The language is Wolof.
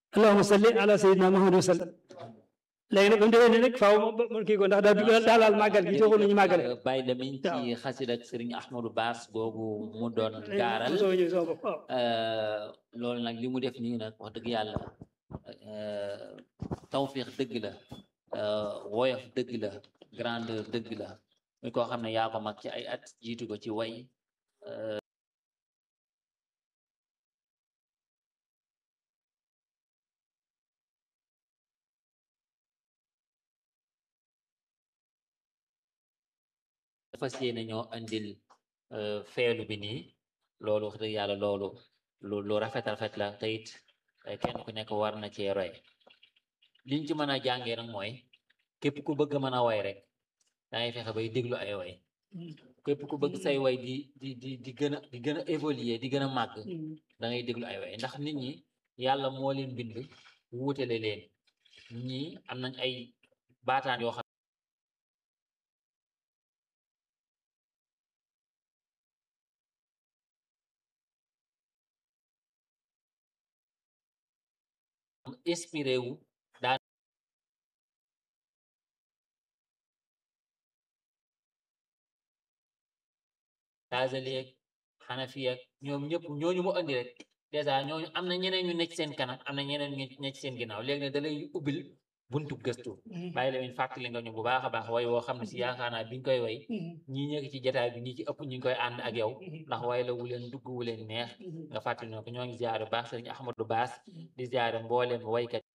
allahumma salli ala sayyidina muhammad wa sallam léegi nag ba mu demee nii nag faaw ma kii ko ndax daal daal laal màggal gi joxul nañu màggale bàyyi lamiñ ci xasida ak sëriñ Ahmadou Bass googu mu doon gaaral soo ñëw sama bopp waaw loolu nag li mu def nii nag wax dëgg yàlla tawfiix dëgg la woyof dëgg la grandeur dëgg la muy koo xam ne yaa ko mag ci ay at jiitu ko ci way fas yéene ñoo andil feelu bi nii loolu wax dëgg yàlla loolu lu lu rafet rafet la te it kenn ku nekk war na cee roy liñ ci mën a jàngee nag mooy képp ku bëgg mën a way rek dangay fexe bay déglu ay way képp ku bëgg say way di di di di gën a di gën a évoluer di gën a màgg da ngay déglu ay way ndax nit ñi yàlla moo leen bind wuutale leen ñii am nañ ay baataan yoo xam inspiré wu daan Gaazali ak Xanafi ak ñoom ñëpp ñooñu mu andi rek dèjà ñooñu am na ñeneen ñu nekk seen kanam am na ñeneen ñu nekk seen ginnaaw léegi ne da lay ubbil buntu gëstu bàyyi la min fàttali nga ñu bu baax a baax way woo xam ne si yaakaar naa bi ñu koy way ñii ñëkk ci jotaay bi ñi ci ëpp ñu ngi koy ànd ak yow ndax way la wu leen dugg wu leen neex nga fàttali ne ko ñoo ngi ziare bu baax sëriñ Ahmadou Bass di ziare mbooleem waykat